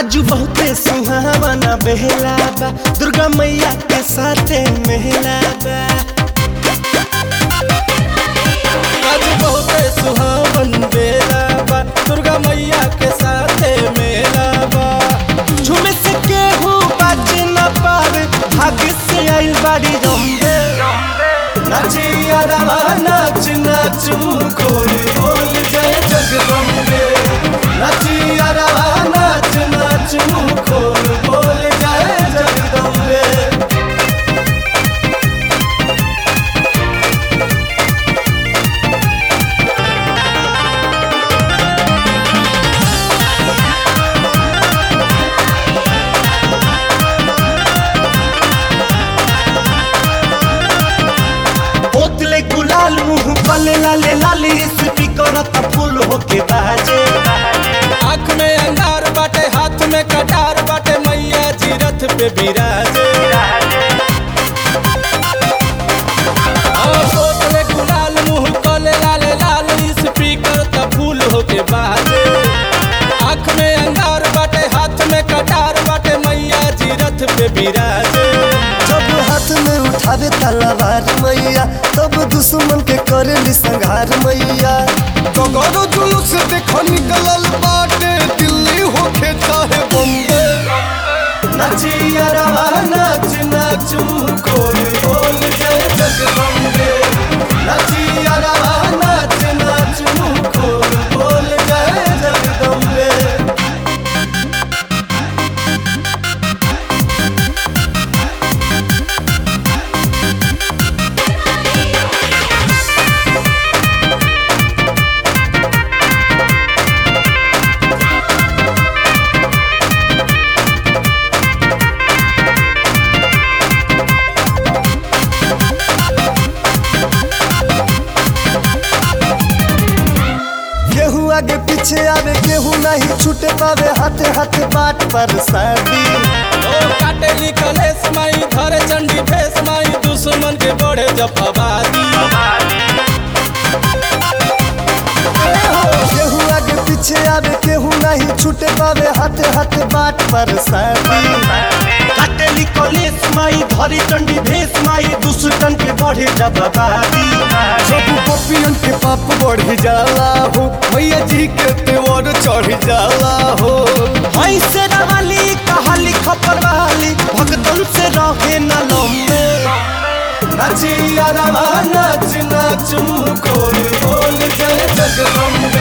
आज बहुते सुहावना बेहला बा दुर्गा मैया के साथे मेला बा आज बहुते सुहावन बेला बा दुर्गा मैया के साथे मेला बा झूमे से केहू बाज न पावे भाग्य से आइल बाड़ी रंबे नाचिया रवा नाच नाचू कोई बोल जय जगदम्बे नाचिया रवा नाच नाचू कोई बोल जय जगदम्बे बोतले गुलाल मुंह पले लाले लाली स्पीकर त फूल होके बाजे आँख में अंगार बाटे हाथ में कटार बाटे मैया जी रथ पे बिराजे और बोतले गुलाल मुंह कले लाले लाल स्पीकर त फूल होके बाजे आँख में अंगार बाटे हाथ में कटार बाटे मैया जी रथ पे बिराजे जब हाथ में उठावे तलवार मैया तब दुश्मन के करेली संघार मैया कगरो जुलूस देखो निकलल बाटे दिल्ली होके चाहे बम्बे नचिया रवा नाच नाचू कोई बोल जय जगदम्बे नचिया रवा नाच नाचू कोई बोल जय जगदम्बे केहू आगे पीछे आवे केहू नहीं छूटे पावे हाथे हाथे बाट पर शादी ओ काटे लिखले समाई धरे चंडी फेस माई दुश्मन के बढ़े जब आबादी केहू आगे पीछे आवे केहू नहीं छूटे पावे हाथे हाथे बाट पर शादी काटेली कलेस माई धरी चंडी भेस माई दुष्टन के बढ़े जब आबादी जब गोपियन के पाप बढ़ जाला हो मैया जी के तेवर चढ़ जाला हो ऐसे रवाली कहाली खपर वाली भगतन से रहे न लम्बे नचिया रवा नाच नाचू कोई बोल जय जगदम्बे